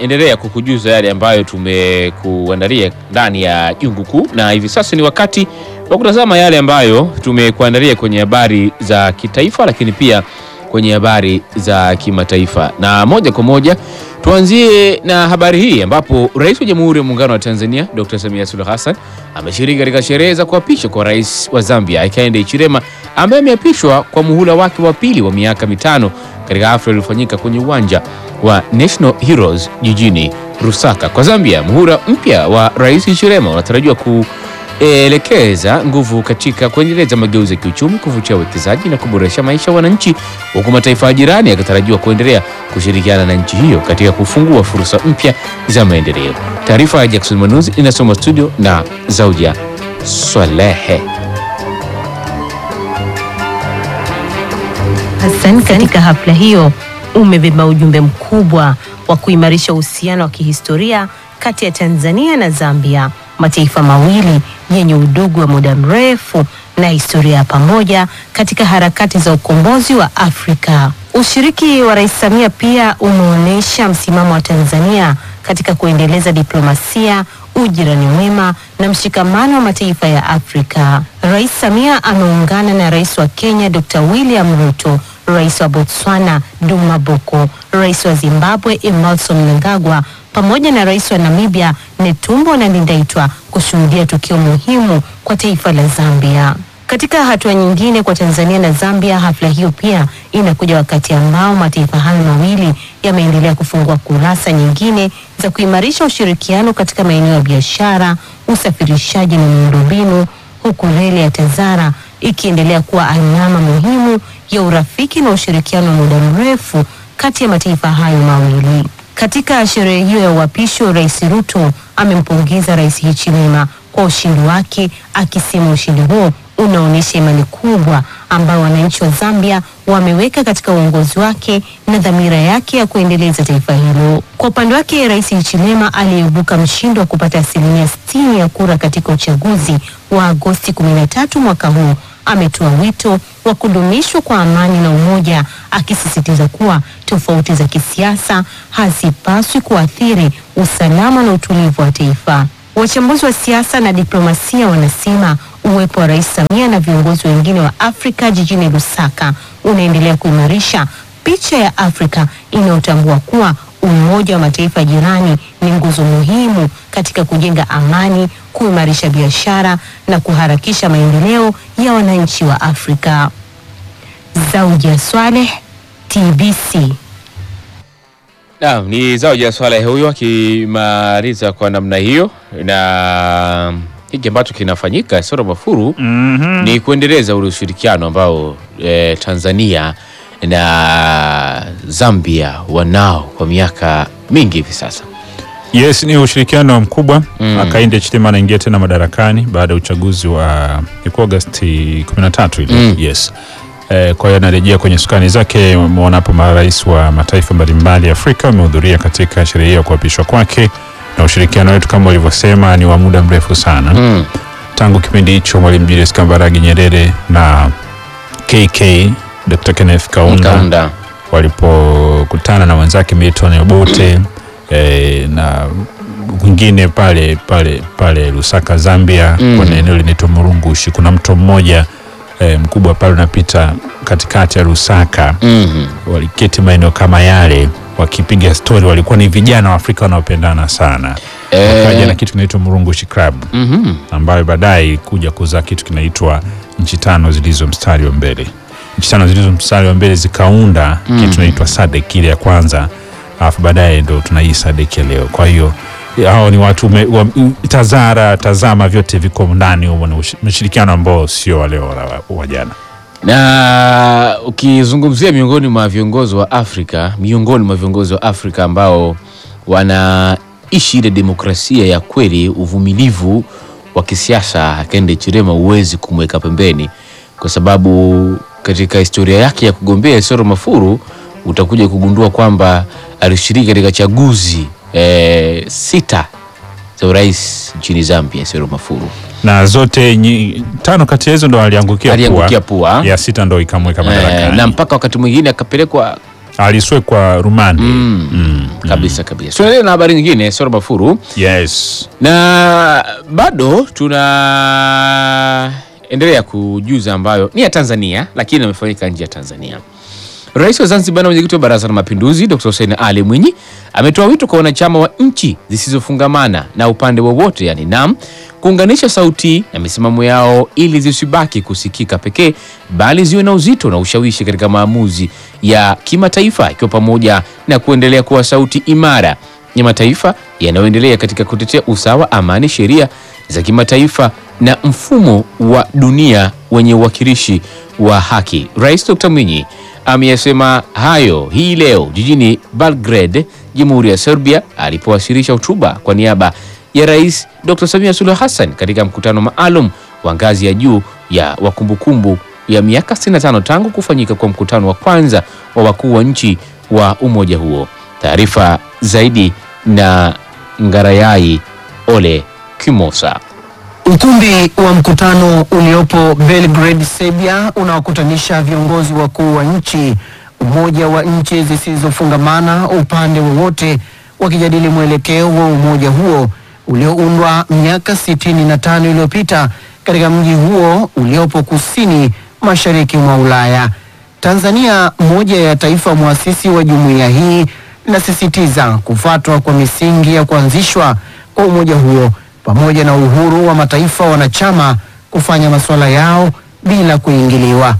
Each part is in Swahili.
tunaendelea kukujuza yale ambayo tumekuandalia ndani ya jungu kuu, na hivi sasa ni wakati wa kutazama yale ambayo tumekuandalia kwenye habari za kitaifa, lakini pia kwenye habari za kimataifa. Na moja kwa moja tuanzie na habari hii ambapo Rais wa Jamhuri ya Muungano wa Tanzania Dr. Samia Suluhu Hassan ameshiriki katika sherehe za kuapishwa kwa Rais wa Zambia Hakainde Hichilema ambaye ameapishwa kwa muhula wake wa pili wa miaka mitano katika hafla iliyofanyika kwenye uwanja wa National Heroes jijini Lusaka. Kwa Zambia, muhula mpya wa Rais Hichilema unatarajiwa kuelekeza nguvu katika kuendeleza mageuzi ya kiuchumi, kuvutia uwekezaji na kuboresha maisha ya wananchi, huku mataifa ya jirani yakitarajiwa kuendelea kushirikiana na nchi hiyo katika kufungua fursa mpya za maendeleo. Taarifa ya Jackson Manuzi inasoma studio na Zauja Swalehe. Hassan katika hafla hiyo umebeba ujumbe mkubwa wa kuimarisha uhusiano wa kihistoria kati ya Tanzania na Zambia, mataifa mawili yenye udugu wa muda mrefu na historia ya pamoja katika harakati za ukombozi wa Afrika. Ushiriki wa Rais Samia pia umeonyesha msimamo wa Tanzania katika kuendeleza diplomasia, ujirani mwema na mshikamano wa mataifa ya Afrika. Rais Samia ameungana na Rais wa Kenya Dr. William Ruto, Rais wa Botswana Duma Boko, Rais wa Zimbabwe Emmerson Mnangagwa pamoja na Rais wa Namibia Netumbo Nandi-Ndaitwah kushuhudia tukio muhimu kwa taifa la Zambia. Katika hatua nyingine kwa Tanzania na Zambia, hafla hiyo pia inakuja wakati ambao mataifa hayo mawili yameendelea kufungua kurasa nyingine za kuimarisha ushirikiano katika maeneo ya biashara, usafirishaji na miundombinu, huku reli ya Tazara ikiendelea kuwa alama muhimu ya urafiki na ushirikiano wa muda mrefu kati ya mataifa hayo mawili. Katika sherehe hiyo ya uapisho, Rais Ruto amempongeza Rais Hichilema kwa ushindi wake, akisema ushindi huo unaonyesha imani kubwa ambayo wananchi wa Zambia wameweka katika uongozi wake na dhamira yake ya kuendeleza taifa hilo. Kwa upande wake, Rais Hichilema aliyeibuka mshindi wa kupata asilimia 60 ya kura katika uchaguzi wa Agosti 13 mwaka huu ametoa wito wa kudumishwa kwa amani na umoja, akisisitiza kuwa tofauti za kisiasa hazipaswi kuathiri usalama na utulivu wa taifa. Wachambuzi wa siasa na diplomasia wanasema uwepo wa Rais Samia na viongozi wengine wa Afrika jijini Lusaka unaendelea kuimarisha picha ya Afrika inayotambua kuwa umoja wa mataifa jirani ni nguzo muhimu katika kujenga amani, kuimarisha biashara na kuharakisha maendeleo ya wananchi wa Afrika. Zauja Swaleh, TBC. Naam, ni Zauja Swaleh huyo akimaliza kwa namna hiyo, na hiki ambacho kinafanyika Soro Mafuru Mhm. ni kuendeleza ule ushirikiano ambao eh, Tanzania na Zambia wanao kwa miaka mingi hivi sasa. Yes, ni ushirikiano mkubwa Mm. Hakainde Hichilema anaingia tena madarakani baada ya uchaguzi wa ilikuwa Agosti 13 ile. Mm. Yes. Eh, kwa hiyo anarejea kwenye sukani zake. Umeona hapo marais wa mataifa mbalimbali ya Afrika wamehudhuria katika sherehe hiyo ya kuapishwa kwake, na ushirikiano wetu kama ulivyosema ni wa muda mrefu sana Mm. tangu kipindi hicho Mwalimu Julius Kambarage Nyerere na KK Dr. Kenneth Kaunda Kaunda. walipokutana na wenzake Milton Obote eh, na wengine pale pale pale Lusaka Zambia, Mm. kwenye eneo linaitwa Murungushi. Kuna mto mmoja eh, mkubwa pale unapita katikati ya Lusaka. Mhm. Waliketi maeneo kama yale wakipiga stori, walikuwa ni vijana wa Afrika wanaopendana sana. Eh. Wakaja na kitu kinaitwa Murungushi Club Mhm. ambayo baadaye kuja kuzaa kitu kinaitwa nchi tano zilizo mstari wa mbele. Nchi tano zilizo mstari wa mbele zikaunda kitu kinaitwa SADC ile ya kwanza, alafu baadaye ndo tuna hii SADC ya leo. Kwa hiyo hao ni watu ume, wa, Tazara, Tazama, vyote viko ndani humo, ni ushi- ushirikiano ambao sio wale wa, wa, wa jana. Na ukizungumzia miongoni mwa viongozi wa Afrika, miongoni mwa viongozi wa Afrika ambao wanaishi ile demokrasia ya kweli, uvumilivu wa kisiasa, Hakainde Hichilema huwezi kumweka pembeni, kwa sababu katika historia yake ya kugombea Isoro Mafuru utakuja kugundua kwamba alishiriki katika chaguzi eh, sita za urais nchini Zambia, Isoro Mafuru na zote nyi, tano kati ya hizo ndo aliangukia aliangukia pua, pua ya sita ndo ikamweka eh, madarakani. na mpaka wakati mwingine akapelekwa aliswekwa rumande Mm. Mm. kabisa kabisa. Tunaendelea na habari nyingine, Sora Mafuru, Yes. na bado tunaendelea kujuza ambayo ni ya Tanzania, lakini amefanyika nje ya Tanzania. Rais wa Zanzibar na mwenyekiti wa Baraza la Mapinduzi Dr. Hussein Ali Mwinyi ametoa wito kwa wanachama wa nchi zisizofungamana na upande wowote, yani NAM, kuunganisha sauti na misimamo yao ili zisibaki kusikika pekee, bali ziwe na uzito na ushawishi katika maamuzi ya kimataifa, ikiwa pamoja na kuendelea kuwa sauti imara ya mataifa yanayoendelea katika kutetea usawa, amani, sheria za kimataifa na mfumo wa dunia wenye uwakilishi wa haki. Rais Dr. Mwinyi ameyasema hayo hii leo jijini Belgrade, Jamhuri ya Serbia, alipowasilisha hotuba kwa niaba ya Rais Dr. Samia Suluhu Hassan katika mkutano maalum wa ngazi ya juu ya wakumbukumbu ya miaka 65 tangu kufanyika kwa mkutano wa kwanza wa wakuu wa nchi wa umoja huo. Taarifa zaidi na Ngarayai Ole Kimosa. Ukumbi wa mkutano uliopo Belgrade, Serbia, unaokutanisha viongozi wakuu wa nchi, umoja wa nchi zisizofungamana upande wowote, wakijadili mwelekeo wa umoja huo ulioundwa miaka sitini na tano iliyopita katika mji huo uliopo kusini mashariki mwa Ulaya. Tanzania, moja ya taifa mwasisi wa jumuiya hii, linasisitiza kufuatwa kwa misingi ya kuanzishwa kwa umoja huo pamoja na uhuru wa mataifa wanachama kufanya masuala yao bila kuingiliwa.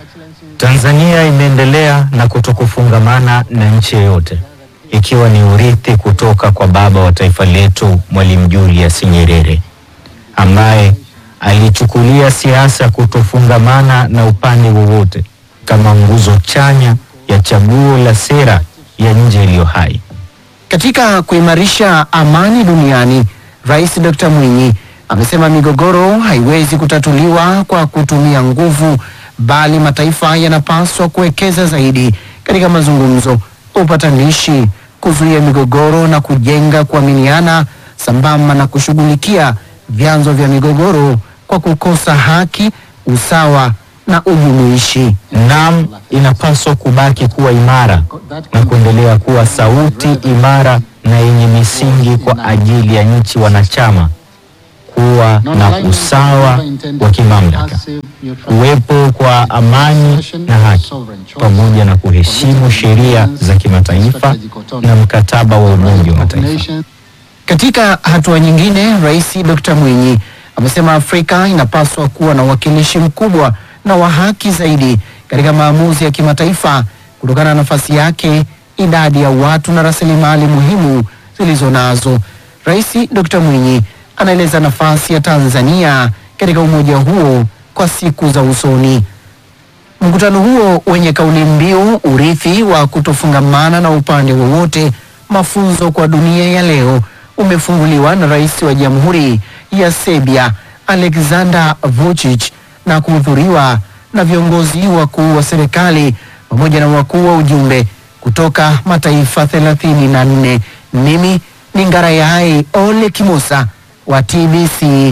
Tanzania imeendelea na kutokufungamana na nchi yoyote, ikiwa ni urithi kutoka kwa baba wa taifa letu Mwalimu Julius Nyerere ambaye alichukulia siasa ya kutofungamana na upande wowote kama nguzo chanya ya chaguo la sera ya nje iliyo hai. Katika kuimarisha amani duniani, Rais Dr. Mwinyi amesema migogoro haiwezi kutatuliwa kwa kutumia nguvu, bali mataifa yanapaswa kuwekeza zaidi katika mazungumzo, upatanishi, kuzuia migogoro na kujenga kuaminiana, sambamba na kushughulikia vyanzo vya migogoro kwa kukosa haki, usawa na ujumuishi. NAM inapaswa kubaki kuwa imara na kuendelea kuwa sauti imara na yenye misingi kwa ajili ya nchi wanachama kuwa na usawa wa kimamlaka, kuwepo kwa amani na haki, pamoja na kuheshimu sheria za kimataifa na mkataba wa Umoja wa Mataifa. Katika hatua nyingine, Rais Dr. Mwinyi amesema Afrika inapaswa kuwa na uwakilishi mkubwa na wa haki zaidi katika maamuzi ya kimataifa kutokana na nafasi yake, idadi ya watu na rasilimali muhimu zilizo nazo. Rais Dr. Mwinyi anaeleza nafasi ya Tanzania katika umoja huo kwa siku za usoni. Mkutano huo wenye kauli mbiu urithi wa kutofungamana na upande wowote, mafunzo kwa dunia ya leo, umefunguliwa na rais wa Jamhuri ya Serbia Aleksandar Vučić na kuhudhuriwa na viongozi wakuu wa serikali pamoja na wakuu wa ujumbe kutoka mataifa thelathini na nne. Mimi ni Ngarayai Ole Kimosa wa TBC.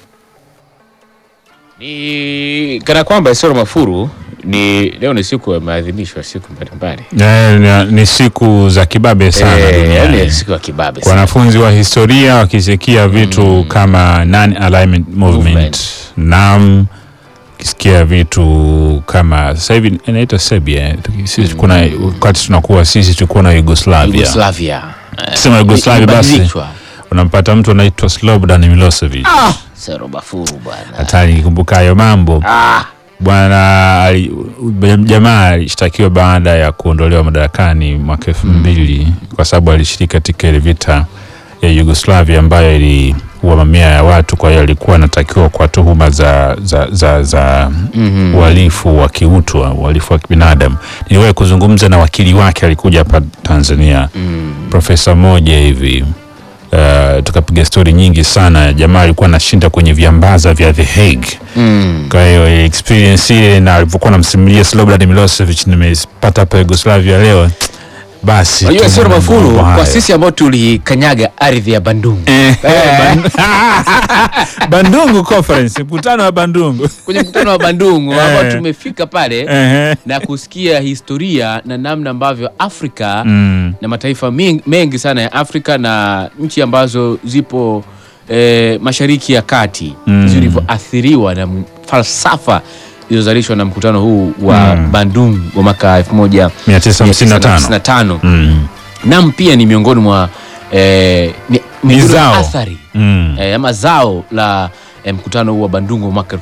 Ni kana kwamba Isoro Mafuru ni leo ni siku ya maadhimisho ya siku mbalimbali. Eh, ni- ni siku za kibabe sana Eh, duniani. yaani siku ya kibabe Kwa sana. wanafunzi wa historia wakisikia vitu kama non-alignment movement, Movement. NAM, ukisikia vitu kama sasa hivi inaitwa Serbia. eh, Sisi kuna wakati tunakuwa sisi tulikuwa na Yugoslavia. Yugoslavia. Eh, Sema Yugoslavia basi ilibadilishwa. unampata mtu anaitwa Slobodan Milosevic. Isoro Mafuru bwana. Hatari nikikumbuka hayo mambo. Ah, Bwana ali- jamaa alishtakiwa baada ya kuondolewa madarakani mwaka elfu mbili kwa sababu alishiriki katika ile vita ya Yugoslavia ambayo iliua mamia ya watu. Kwa hiyo alikuwa anatakiwa kwa tuhuma za, za, za, za uhalifu wa kiutu, uhalifu wa kibinadamu. Niliwahi kuzungumza na wakili wake, alikuja hapa Tanzania, profesa mmoja hivi Uh, tukapiga stori nyingi sana. Jamaa alikuwa anashinda kwenye viambaza vya The Hague mm. kwa hiyo experience ile na alivyokuwa namsimulia Slobodan Milosevic nimepata hapa Yugoslavia leo basi Unajua tuna sio mambo mafuru kwa hayo. sisi ambao tulikanyaga ardhi ya Bandung Eh, Ban- Bandungu conference mkutano wa Bandungu kwenye mkutano wa Bandung Eh. ambao tumefika pale Ehe. na kusikia historia na namna ambavyo Afrika Mm. na mataifa mengi, mengi sana ya Afrika na nchi ambazo zipo eh, mashariki ya kati Mm. zilivyoathiriwa na m- falsafa iliyozalishwa na mkutano huu wa Mm. Bandung wa mwaka 1955 1955 Mm. nam pia ni miongoni mwa eh, ni, miongoni mwa zao. athari Mm. eh, ama zao la eh, mkutano huu wa Bandung wa mwaka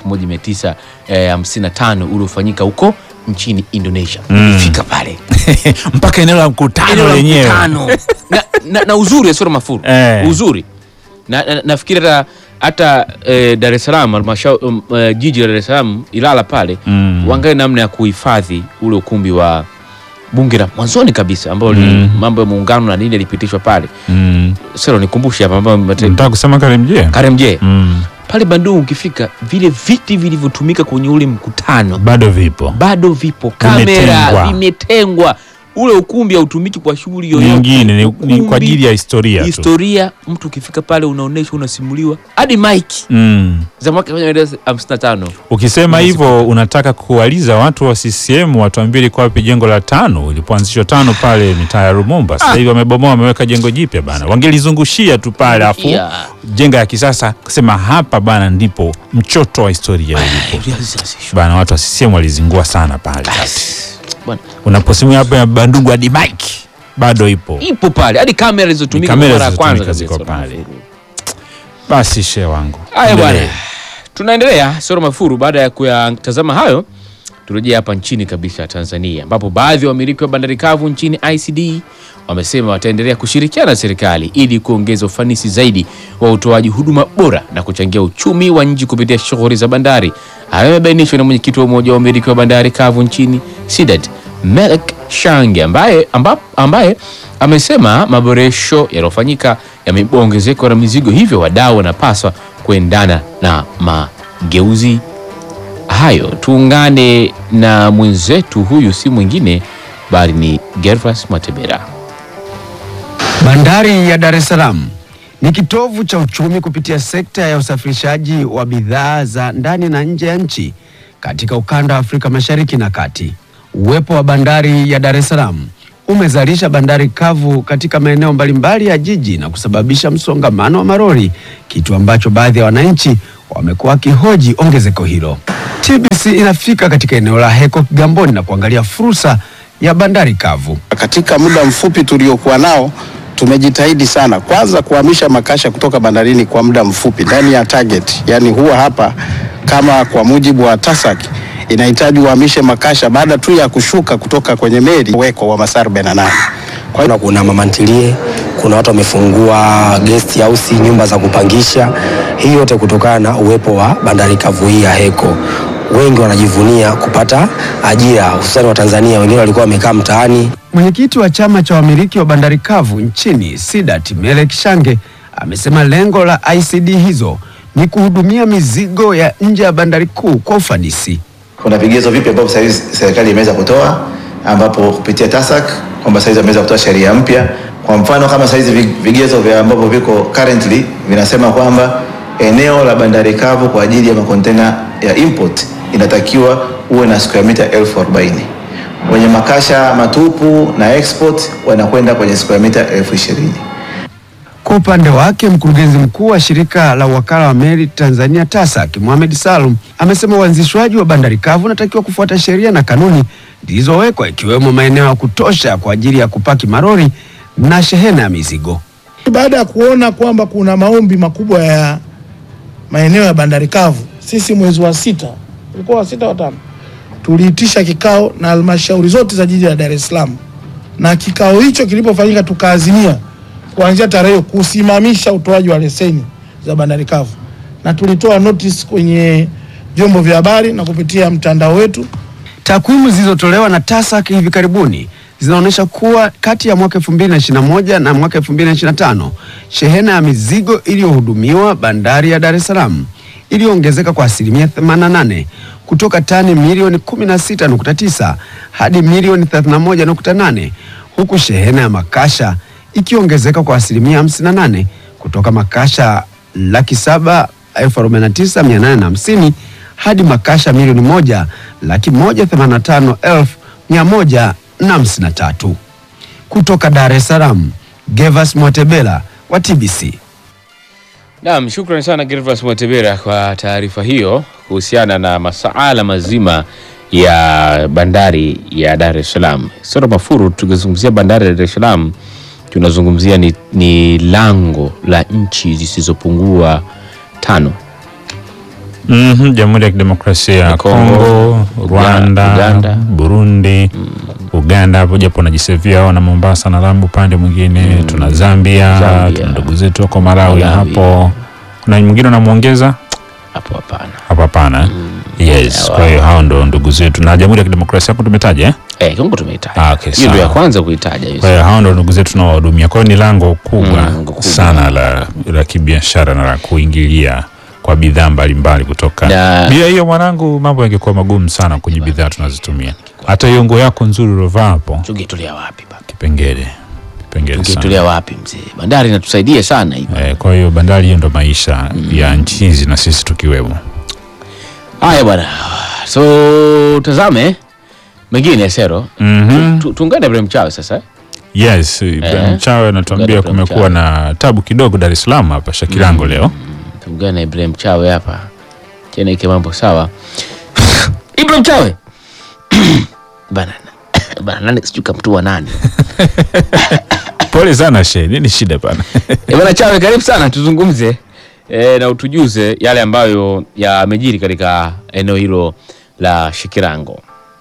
1955 uliofanyika huko nchini Indonesia. Mm. Fika pale mpaka eneo la Eneo mkutano la lenyewe mkutano. na, na, na uzuri Asoro Mafuru Eh. uzuri na, na, nafikiri hata hata eh, Dar es Salaam halmashauri um, eh, jiji la Dar es Salaam Ilala pale Mm. waangalie namna ya kuhifadhi ule ukumbi wa bunge la mwanzoni kabisa ambao ni Mm. mambo ya muungano na nini yalipitishwa pale. Mm. Sasa nikumbushe hapa mambo mate- Nataka kusema Karimjee Karemje mm. pale Bandung ukifika, vile viti vilivyotumika kwenye ule mkutano bado vipo bado vipo, kamera Vimetengwa. vimetengwa. Ule ukumbi hautumiki kwa shughuli yoyote nyingine ni, ni Ukumbi, kwa ajili ya historia tu historia. Mtu ukifika pale unaonyeshwa, unasimuliwa hadi mike mm. za mwaka 1955 Ukisema hivyo unataka kuwaliza watu wa CCM watuambie liko wapi jengo la tano ilipoanzishwa tano pale mitaa ya Rumumba. Sasa hivi wamebomoa, wameweka jengo jipya bana, wangelizungushia tu pale afu Yeah. jenga ya kisasa, kusema hapa bana ndipo mchoto wa historia ulipo bana. Watu wa CCM walizingua sana pale. Bwana, Unaposimia hapa ya Bandungu hadi mike bado ipo. ipo pale hadi kamera zilizotumika Ni kwa kamera mara ya kwanza zilizotumika kabisa. ziko pale. Basi shehe wangu, Haya bwana, endelee. tunaendelea Soro Mafuru. Baada ya kuyatazama hayo, turejea hapa nchini kabisa Tanzania, ambapo baadhi ya wamiliki wa bandari kavu nchini ICD wamesema wataendelea kushirikiana na serikali ili kuongeza ufanisi zaidi wa utoaji huduma bora na kuchangia uchumi wa nchi kupitia shughuli za bandari. Hayo yamebainishwa na mwenyekiti wa umoja wa wamiliki wa bandari kavu nchini SIDAT Melek Shange ambaye, amba, ambaye amesema maboresho yaliyofanyika yameiba ongezeko la mizigo, hivyo wadau wanapaswa kuendana na mageuzi hayo. Tuungane na mwenzetu huyu, si mwingine bali ni Gervas Matebera. Bandari ya Dar es Salaam ni kitovu cha uchumi kupitia sekta ya usafirishaji wa bidhaa za ndani na nje ya nchi katika ukanda wa Afrika Mashariki na Kati. Uwepo wa bandari ya Dar es Salaam umezalisha bandari kavu katika maeneo mbalimbali ya jiji na kusababisha msongamano wa marori, kitu ambacho baadhi ya wananchi wamekuwa wakihoji ongezeko hilo. TBC inafika katika eneo la Heko Kigamboni na kuangalia fursa ya bandari kavu. Katika muda mfupi tuliokuwa nao tumejitahidi sana, kwanza kuhamisha makasha kutoka bandarini kwa muda mfupi ndani ya target, yani huwa hapa kama kwa mujibu wa TASAC inahitaji uhamishe makasha baada tu ya kushuka kutoka kwenye meli weko wa masaa 48. Kwa hiyo Kuna, kuna mama ntilie, kuna watu wamefungua guest house, nyumba za kupangisha. Hii yote kutokana na uwepo wa bandari kavu hii ya Heko. Wengi wanajivunia kupata ajira, hususani wa Tanzania. Wengine walikuwa wamekaa mtaani. Mwenyekiti wa chama cha wamiliki wa bandari kavu nchini SIDAT Melek Shange amesema lengo la ICD hizo ni kuhudumia mizigo ya nje ya bandari kuu kwa ufanisi. kuna vigezo vipi ambavyo sasa hivi serikali imeweza kutoa ambapo kupitia TASAC kwamba sasa hizi wameweza kutoa sheria mpya. Kwa mfano kama sasa hizi vi- vigezo vya ambavyo viko currently vinasema kwamba eneo la bandari kavu kwa ajili ya makontena ya import inatakiwa uwe na square meter elfu arobaini wenye makasha matupu na export wanakwenda kwenye square meter elfu ishirini. Kwa upande wake mkurugenzi mkuu wa shirika la wakala wa meli Tanzania TASAC Mohamed Salum amesema uanzishwaji wa bandari kavu unatakiwa kufuata sheria na kanuni zilizowekwa ikiwemo maeneo ya kutosha kwa ajili ya kupaki marori na shehena ya mizigo. Baada ya kuona kwamba kuna maombi makubwa ya maeneo ya bandari kavu, sisi mwezi wa sita, ulikuwa wa sita wa tano, tuliitisha kikao na halmashauri zote za jiji la Dar es Salaam, na kikao hicho kilipofanyika, tukaazimia kuanzia tarehe hiyo kusimamisha utoaji wa leseni za bandari kavu, na tulitoa notice kwenye vyombo vya habari na kupitia mtandao wetu Takwimu zilizotolewa na TASAC hivi karibuni zinaonyesha kuwa kati ya mwaka 2021 na mwaka 2025 shehena ya mizigo iliyohudumiwa bandari ya Dar es Salaam iliyoongezeka kwa asilimia 88 kutoka tani milioni 16.9 hadi milioni 31.8 huku shehena ya makasha ikiongezeka kwa asilimia 58 kutoka makasha laki saba elfu arobaini na tisa mia nane na hamsini hadi makasha milioni moja laki moja themanini na tano elfu mia moja na hamsini na tatu. Kutoka Dar es Salaam, Gevas Mwatebela wa TBC. Naam, shukrani sana Gervas Mwatebera kwa taarifa hiyo kuhusiana na masuala mazima ya bandari ya Dar es Salaam. Sasa Mafuru, tukizungumzia bandari ya Dar es Salaam tunazungumzia ni, ni lango la nchi zisizopungua tano. Mhm, Jamhuri ya Kidemokrasia ya Kongo, Kongo, Rwanda, Uganda. Burundi, Uganda hapo japo najisevia hao na Mombasa na Lamu upande mwingine tuna Zambia, Zambia. tuna ndugu zetu wako Malawi Malawi. hapo. Kuna mwingine unamwongeza Hapo hapana. hapo? Hapana. Yes, Sawa. kwa hiyo hao ndo ndugu zetu na Jamhuri ya Kidemokrasia hapo tumetaja eh? Eh, Kongo tumeitaja. Ah, okay, hiyo ndio ya sawa. kwanza kuitaja hiyo. Kwa hiyo hao ndo ndugu zetu tunaowahudumia. Kwa hiyo ni lango kubwa Mm, lango kubwa. sana la, la kibiashara na la kuingilia kwa bidhaa mbalimbali kutoka Na- bila hiyo mwanangu, mambo yangekuwa magumu sana kwenye bidhaa tunazotumia. Hata hiyo nguo yako nzuri uliovaa hapo, Tungetolea wapi baba? kipengele kipengele sana. Tungetolea wapi mzee? Bandari inatusaidia sana hivi. Eh, kwa hiyo bandari hiyo ndo maisha ya nchi hizi na sisi tukiwemo. Haya bwana. So tazame mengine Sero. Mhm. Tu- Tuungane Ibrahim Chawe sasa. eh? Yes, Ibrahim Chawe anatuambia Ibrahim kumekuwa Chawe. na tabu kidogo Dar es Salaam hapa Shakilango leo. Tuungane na Ibrahim Chawe hapa. Tena ike mambo sawa. Ibrahim Chawe. Bana. Bana nani sijui kamtua nani. Pole sana she, nini shida bana? Eh, Bwana Chawe karibu sana tuzungumze e, na utujuze yale ambayo yamejiri katika eneo hilo la Shikirango.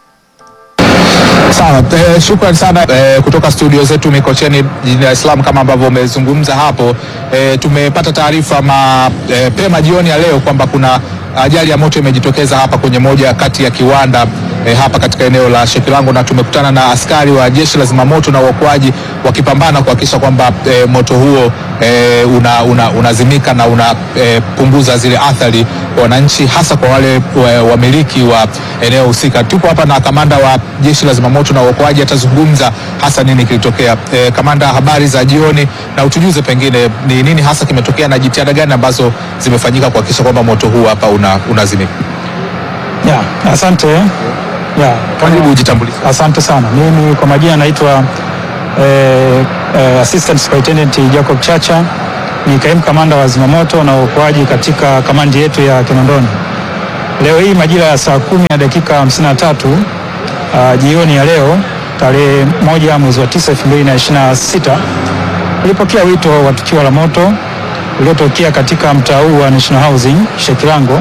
Sawa, eh, shukrani sana eh, kutoka studio zetu Mikocheni jijini Dar es Salaam. Kama ambavyo umezungumza hapo eh, tumepata taarifa mapema jioni ya leo kwamba kuna ajali ya moto imejitokeza hapa kwenye moja kati ya kiwanda eh, hapa katika eneo la Shekilango, na tumekutana na askari wa jeshi la zimamoto na uokoaji wakipambana kuhakikisha kwamba eh, moto huo eh, una, una, unazimika na unapunguza zile athari kwa wananchi, hasa kwa wale wa- wamiliki wa eneo husika. Tupo hapa na kamanda wa jeshi la zimamoto na uokoaji, atazungumza hasa nini kilitokea. Eh, kamanda, habari za jioni, na utujuze pengine ni nini hasa kimetokea na jitihada gani ambazo zimefanyika kuhakikisha kwamba moto huu hapa una, unazimika. Ya, asante. Ya, Karibu ujitambulishe. Asante sana. Mimi kwa majina naitwa eh, eh, Assistant Superintendent Jacob Chacha, ni kaimu kamanda wa zimamoto na uokoaji katika kamandi yetu ya Kinondoni. Leo hii majira ya saa kumi na dakika 53 uh, jioni ya leo tarehe moja mwezi wa tisa 2026 nilipokea wito wa tukio la moto uliotokea katika mtaa huu wa National Housing Shekilango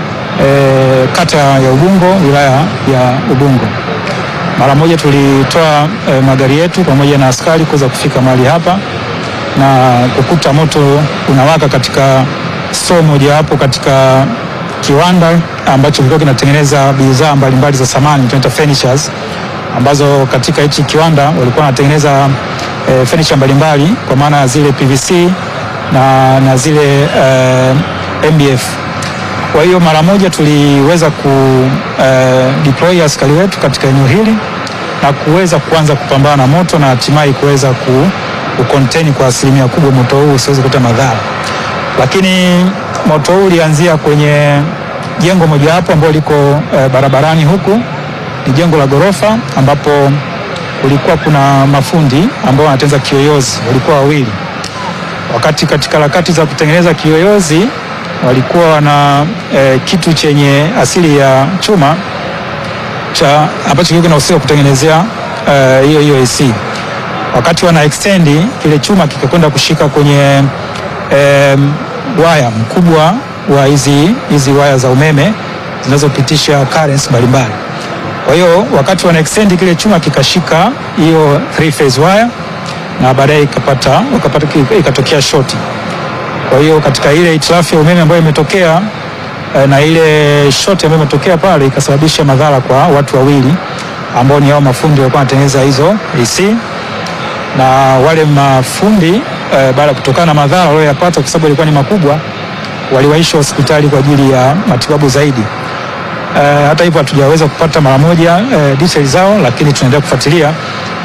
e, kata ya Ubungo wilaya ya Ubungo. Mara moja tulitoa e, magari yetu pamoja na askari kuweza kufika mahali hapa na kukuta moto unawaka katika store mojawapo katika kiwanda ambacho kilikuwa kinatengeneza bidhaa mbalimbali za samani tunaita furnitures, ambazo katika hichi kiwanda walikuwa wanatengeneza e, furniture mbalimbali kwa maana ya zile PVC na, na zile e, MDF kwa hiyo mara moja tuliweza ku eh, deploy askari wetu katika eneo hili na kuweza kuanza kupambana na moto na hatimaye kuweza ku, ku contain kwa asilimia kubwa moto huu usiweze kuleta madhara. Lakini moto huu ulianzia kwenye jengo mojawapo ambalo liko eh, barabarani huku, ni jengo la ghorofa ambapo kulikuwa kuna mafundi ambao wanatengeneza kiyoyozi, walikuwa wawili wakati katika harakati za kutengeneza kiyoyozi walikuwa wana e, kitu chenye asili ya chuma cha ambacho kilikuwa kinahusika kutengenezea eh, hiyo hiyo AC. Wakati wana extend kile chuma kikakwenda kushika kwenye e, waya mkubwa wa hizi hizi waya za umeme zinazopitisha currents mbalimbali. Kwa hiyo wakati wana extend kile chuma kikashika hiyo three phase wire na baadaye ikapata wakapata ikatokea shoti. Kwa hiyo katika ile hitilafu ya umeme ambayo imetokea eh, na ile shoti ambayo imetokea pale ikasababisha madhara kwa watu wawili ambao ni hao mafundi walikuwa wanatengeneza hizo AC na wale mafundi eh, baada ya kutokana na madhara walioyapata kwa sababu ilikuwa ni makubwa, waliwaishwa hospitali kwa ajili ya matibabu zaidi. Eh, hata hivyo hatujaweza kupata mara moja eh, details zao, lakini tunaendelea kufuatilia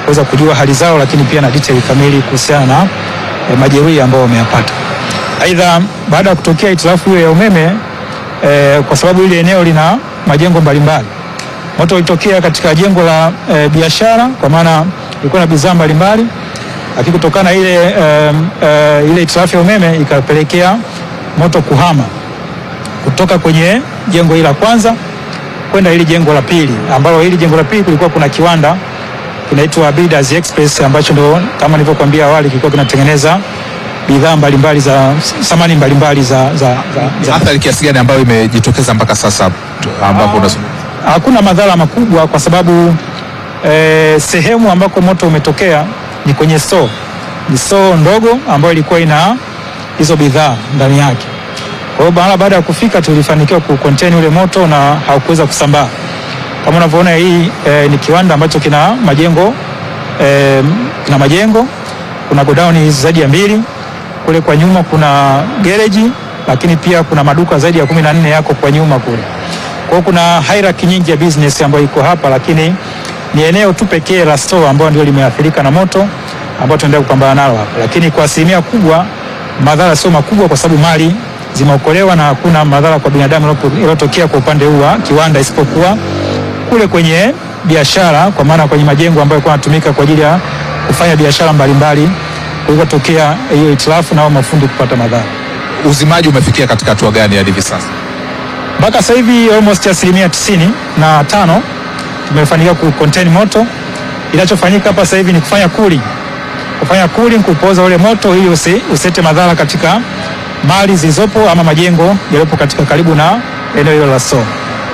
kuweza kujua hali zao, lakini pia na detail kamili kuhusiana na eh, majeruhi ambao wameyapata. Aidha, baada ya kutokea hitilafu hiyo ya umeme eh, kwa sababu ile eneo lina majengo mbalimbali, moto ulitokea katika jengo la eh, biashara, kwa maana ilikuwa na bidhaa mbalimbali, lakini kutokana na ile eh, eh, ile hitilafu ya umeme ikapelekea moto kuhama kutoka kwenye jengo hili la kwanza kwenda hili jengo la pili, ambalo hili jengo la pili kulikuwa kuna kiwanda kinaitwa Builders Express ambacho ndo kama nilivyokuambia awali kilikuwa kinatengeneza bidhaa mbalimbali za samani mbalimbali za, za, za, za Athari kiasi gani ambayo imejitokeza mpaka sasa tu- ambapo unazungumza? hakuna madhara makubwa kwa sababu eh, sehemu ambako moto umetokea ni kwenye store, ni store ndogo ambayo ilikuwa ina hizo bidhaa ndani yake. Kwa hiyo baada baada ya kufika tulifanikiwa ku contain ule moto na haukuweza kusambaa. Kama unavyoona hii eh, ni kiwanda ambacho kina majengo eh, kina majengo, kuna godown zaidi ya mbili, kule kwa nyuma kuna gereji, lakini pia kuna maduka zaidi ya kumi na nne yako kwa nyuma kule. Kwa hiyo kuna hierarchy nyingi ya business ambayo iko hapa, lakini ni eneo tu pekee la store ambayo ndio limeathirika na moto ambao tunaendelea kupambana nalo hapa, lakini kwa asilimia kubwa madhara sio makubwa kwa sababu mali zimeokolewa na hakuna madhara kwa binadamu yaliyopo- yaliyotokea kwa upande huu wa kiwanda, isipokuwa kule kwenye biashara, kwa maana kwenye majengo ambayo yalikuwa yanatumika kwa ajili ya kufanya biashara mbalimbali, kulikotokea hiyo hitilafu na hao mafundi kupata madhara. Uzimaji umefikia katika hatua gani hadi hivi sasa? mpaka sasa hivi almost asilimia tisini na tano tumefanikiwa ku contain moto. Inachofanyika hapa sasa hivi ni kufanya cooling, kufanya cooling, kupoza ule moto ili usi, usete madhara katika mali zilizopo ama majengo yaliyopo katika karibu na eneo hilo la store.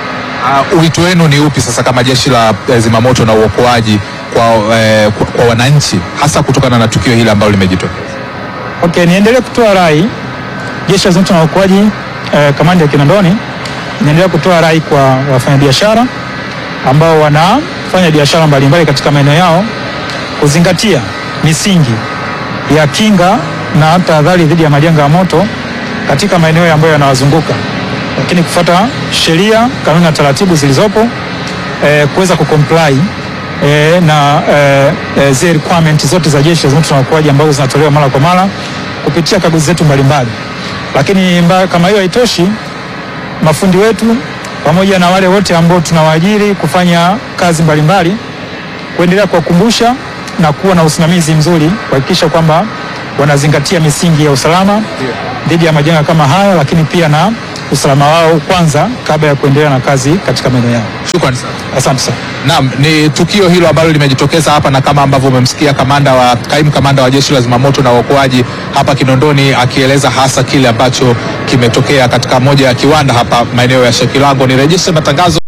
Uh, wito wenu ni upi sasa kama jeshi la eh, zimamoto na uokoaji kwa, eh, kwa, kwa wananchi hasa kutokana na tukio hili ambalo limejitokeza? Okay, niendelee kutoa rai jeshi la zimamoto na uokoaji eh, kamandi ya Kinondoni inaendelea kutoa rai kwa wafanyabiashara ambao wanafanya biashara mbalimbali katika maeneo yao kuzingatia misingi ya kinga na tahadhari dhidi ya majanga ya moto katika maeneo ambayo yanawazunguka, lakini kufuata sheria, kanuni na taratibu zilizopo eh, kuweza kucomply eh, na eh, eh, zile requirement zote za jeshi la zimamoto na uokoaji ambazo zinatolewa mara kwa mara kupitia kaguzi zetu mbalimbali. Lakini mba, kama hiyo haitoshi, mafundi wetu pamoja na wale wote ambao tunawaajiri kufanya kazi mbalimbali kuendelea kuwakumbusha na kuwa na usimamizi mzuri kuhakikisha kwamba wanazingatia misingi ya usalama dhidi ya majanga kama haya, lakini pia na usalama wao kwanza kabla ya kuendelea na kazi katika maeneo yao. Shukrani sana. Asante sana. Naam, ni tukio hilo ambalo limejitokeza hapa na kama ambavyo umemsikia kamanda wa kaimu kamanda wa jeshi la zimamoto na uokoaji hapa Kinondoni akieleza hasa kile ambacho kimetokea katika moja ya kiwanda hapa maeneo ya Shekilango. Nirejeshe matangazo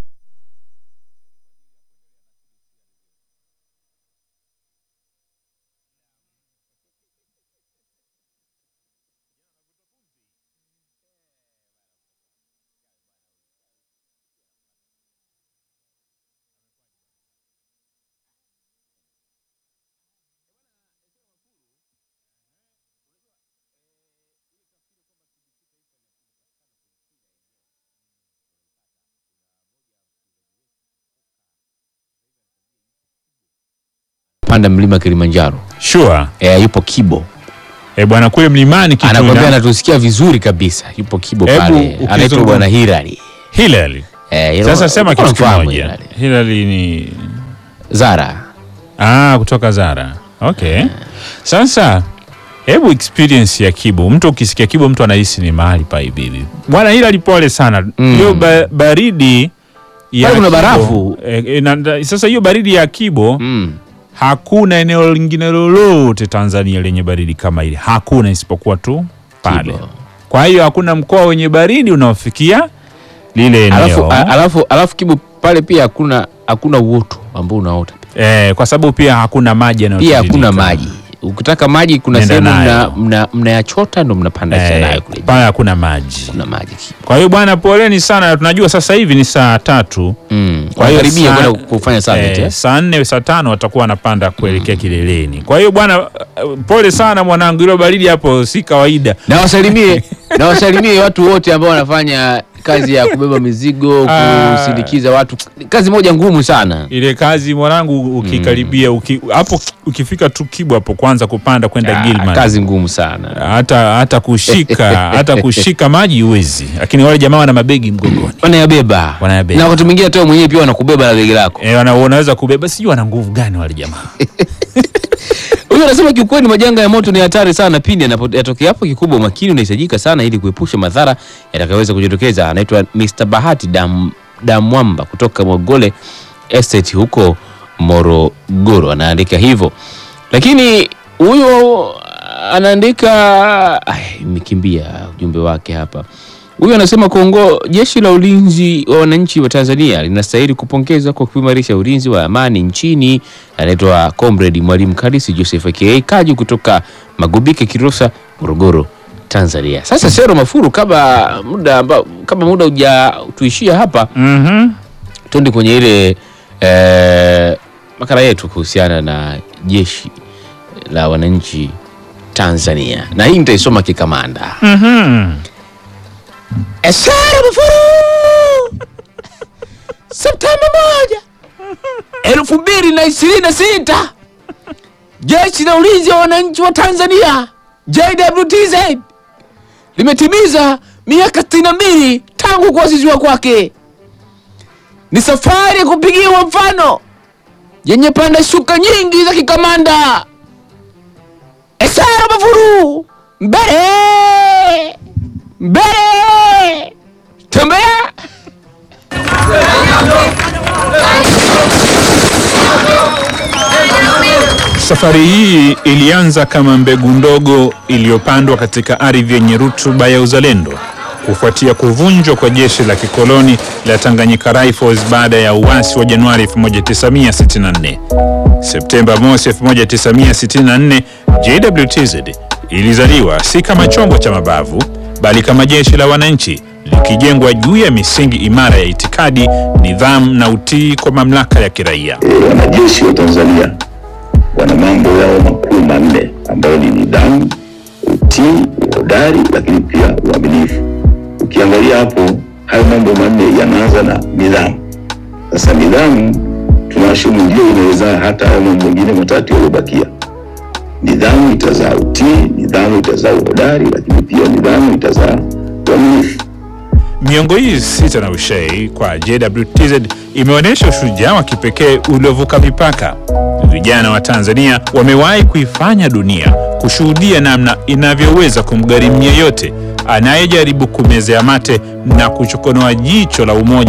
panda mlima Kilimanjaro. Sure. Eh, yupo Kibo. Eh, bwana kule mlimani Kituna. Anakwambia anatusikia vizuri kabisa. Yupo Kibo Hebu pale. ukizungumza- Anaitwa bwana Hilary. Hilary. Eh, hilo- Sasa sema kitu unafahamu kimoja. Hilary. Hilary ni Zara. Ah, kutoka Zara. Okay. Sasa hebu experience ya Kibo. Mtu ukisikia Kibo mtu anahisi ni mahali pa ibibi. Bwana Hilary pole sana. Mm. Hiyo ba baridi ya Pale kuna Kibo- barafu. Eh, eh, na- sasa hiyo baridi ya Kibo Mm. hakuna eneo lingine lolote Tanzania lenye baridi kama ile. Hakuna isipokuwa tu pale. Kibo. Kwa hiyo hakuna mkoa wenye baridi unaofikia lile eneo. Alafu, a- alafu, alafu Kibo pale pia hakuna hakuna uoto ambao unaota. eh, kwa sababu pia hakuna maji Pia yanayotiririka. hakuna maji. Ukitaka maji kuna Nenda sehemu mna, nayo. mna, mnayachota ndo mnapanda Eh, nayo kule. pale hakuna maji. Kuna maji. Kwa hiyo bwana, poleni sana. Tunajua sasa hivi ni saa tatu. Mm. Kwa hiyo Karibia saa- kwenda kufanya summit. eh, Eh, saa nne saa tano watakuwa wanapanda kuelekea kileleni. Kwa hiyo bwana, eh, pole sana mwanangu, hilo baridi hapo si kawaida. Na wasalimie na wasalimie watu wote ambao wanafanya kazi ya kubeba mizigo, Ah. kusindikiza watu, kazi moja ngumu sana. ile kazi mwanangu ukikaribia uki, hapo ukifika tu Kibwa hapo kwanza kupanda kwenda Ah, Gilman kazi ngumu sana. hata hata kushika hata kushika maji huwezi, lakini wale jamaa wana mabegi mgongoni Wanayabeba. Wanayabeba. Na wakati mwingine hata wewe mwenyewe pia wanakubeba na begi lako. e, wana, wanaweza kubeba, sijui wana nguvu gani wale jamaa. Huyu anasema kiukweli majanga ya moto ni hatari sana pindi yanapo- yatokea hapo. Kikubwa umakini unahitajika sana ili kuepusha madhara yatakayoweza kujitokeza. Anaitwa Mr. Bahati Dam, Damwamba kutoka Mogole Estate huko Morogoro, anaandika hivyo, lakini huyo anaandika ay, imekimbia ujumbe wake hapa. Huyu anasema Kongo, jeshi la ulinzi wa wananchi wa Tanzania linastahili kupongezwa kwa kuimarisha ulinzi wa amani nchini. Anaitwa Comrade Mwalimu Kalisi Joseph aka Kaju kutoka Magubike, Kilosa, Morogoro, Tanzania. Sasa Sero Mafuru, kama muda amba, kama muda uja tuishia hapa mm twende kwenye ile eh, makala yetu kuhusiana na jeshi la wananchi Tanzania, na hii nitaisoma kikamanda. Esara Mafuru, Septemba moja elfu mbili na ishirini na sita jeshi la ulinzi wa wananchi wa Tanzania JWTZ limetimiza miaka sitini na mbili tangu kuasisiwa kwake. Ni safari ya kupigiwa mfano yenye panda shuka nyingi za kikamanda. Esara Mafuru, mbele mbele, tembea Safari hii ilianza kama mbegu ndogo iliyopandwa katika ardhi yenye rutuba ya uzalendo kufuatia kuvunjwa kwa jeshi la kikoloni la Tanganyika Rifles baada ya uasi wa Januari 1964. Septemba mosi 1964, JWTZ ilizaliwa si kama chombo cha mabavu bali kama jeshi la wananchi likijengwa juu ya misingi imara ya itikadi, nidhamu na utii kwa mamlaka ya kiraia. Wanajeshi wa Tanzania wana mambo yao makuu manne ambayo ni nidhamu, utii, uhodari, lakini pia uaminifu. Ukiangalia hapo, hayo mambo manne yanaanza na nidhamu. Sasa nidhamu tunashumu ndio inaweza hata hayo mambo mengine matatu yaliyobakia. Nidhamu itazaa utii, nidhamu itazaa uhodari, lakini pia nidhamu itazaa uaminifu. Miongo hii sita na ushei kwa JWTZ imeonyesha ushujaa wa kipekee uliovuka mipaka. Vijana wa Tanzania wamewahi kuifanya dunia kushuhudia namna inavyoweza kumgharimu yeyote anayejaribu kumezea mate na kuchokonoa jicho la umoja